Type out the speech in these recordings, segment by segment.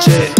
choche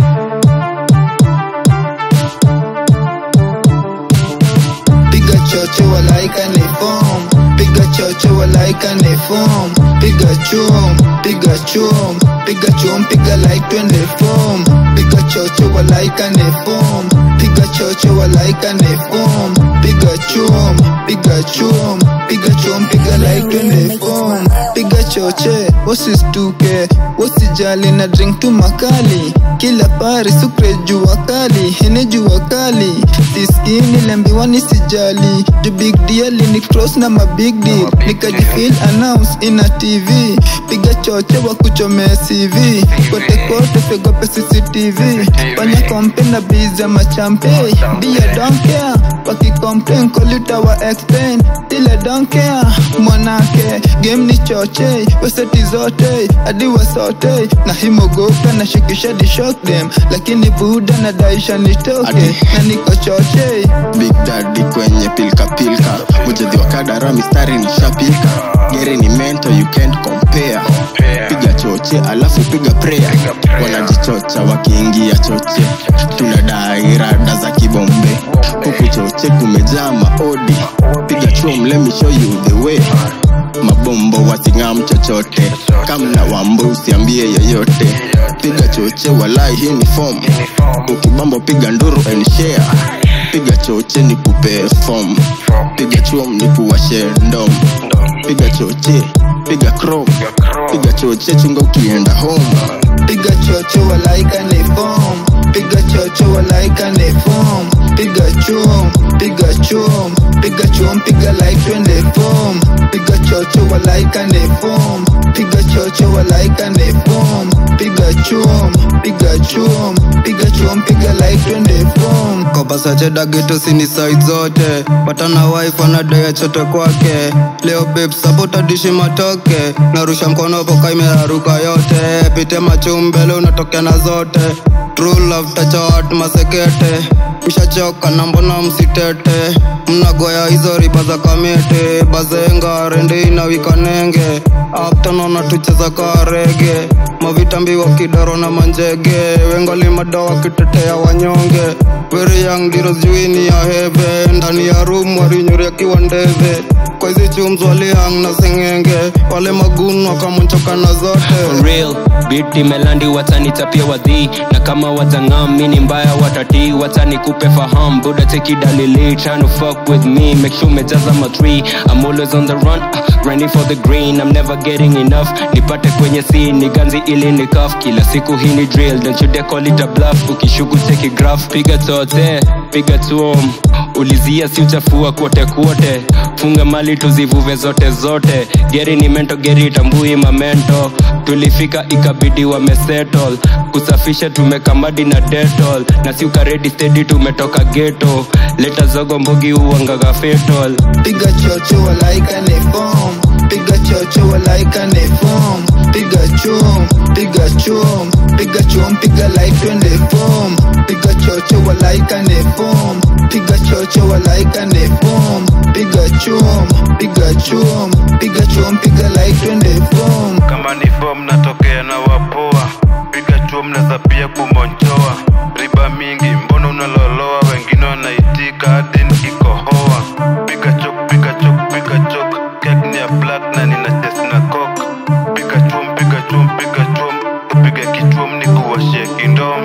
piga choche walaika ni form piga choche walaika ni form piga chum piga chum piga chum piga like twende form piga choche walaika ni form piga choche walaika ni form piga chum piga chum piga chum piga like twende form piga choche wasistuke wasijali na drink tu makali kila pari sukre jua kali hene jua kali siskini lembiwa nisijali ju big deal ni cross na ma big deal nikajifil announce ina tv piga choche wa kuchomea cv kote kote fegope cctv fanya kompe na biza machampe bia donkea wakicomplain kolita wa explain ile donkea mwanake game ni choche weseti zote hadi wasote na himogoka na shikisha di shock them lakini buda na daisha nitoke na niko choche big daddy kwenye pilka pilka mujadhi wa kadara mistari ni shapika geri ni mento you can't compare piga choche alafu piga prayer wanajichocha wakiingia choche tunadai rada za kibombe huku choche kumejaa maodi piga chum let me show you the way mabombo wasing'am chochote kamna wambo usiambie yeyote piga choche walai hii ni form ukibambo piga nduru and share piga choche ni kupe form piga chuom ni kuwashe ndom piga choche piga chrome piga choche chunga ukienda home piga choche walaika ni form piga choche walaika ni form piga chum piga chum piga chum piga like twende form piga choche walaika ni form piga choche walaika ni form piga chum piga chum piga chum piga like twende form kopasachedageto sini side zote patana wife anadaya chote kwake leo babe sapota dishi matoke narusha mkono poka imeraruka yote pite machumbele unatokea na zote true love tachawat masekete mshachoka na mbona msitete mnagoya hizo riba za kamete bazenga rende inawikanenge aptanona tucheza karege mavitambi wa kidaro na manjege wengali madawa kitetea wanyonge very young diro juini ya heve ndani ya room warinyuri akiwa ndeve kwa hizi chumz walihang na sengenge wale magunu wakamonchoka na zote for real beat imelandi watanitapia wadhi na kama watangam mini mbaya watati watanikupe faham buda take dalili trying to fuck with me make sure umejaza ma three I'm always on the run uh, grinding for the green I'm never getting enough nipate kwenye scene ni ganzi ili ni cuff kila siku hii ni drill don't you dare call it a bluff ukishuku take graph piga tote piga tuom ulizia si uchafua kwote kwote funga mali tuzivuve zote zote geri ni mento geri itambui mamento tulifika ikabidi wamesettle kusafisha tumekamadi na detol na si ukaredi stedi tumetoka geto leta zogo mbogi uangaga fetol piga choche walaika ni form piga choche walaika ni form piga chum piga chum piga chum piga like twende form piga choche walaika ni form piga choche walaika ni form piga chum piga chum piga chum piga like twende form kama ni fom natokea na wapoa piga chuo mnaweza pia kumonchoa riba mingi mbona unaloloa wengine wanaitika hadi nikikohoa piga chok piga chok piga chok kek ni ya black na nina ches na kok piga chuom piga chuom piga chuom piga kichuom ni kuwashie kindom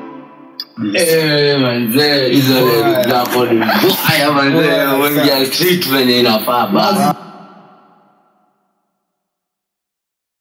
Eh, manzee hizo ni hapo ni mbaya manzee wengi ya treat venye inafaa basi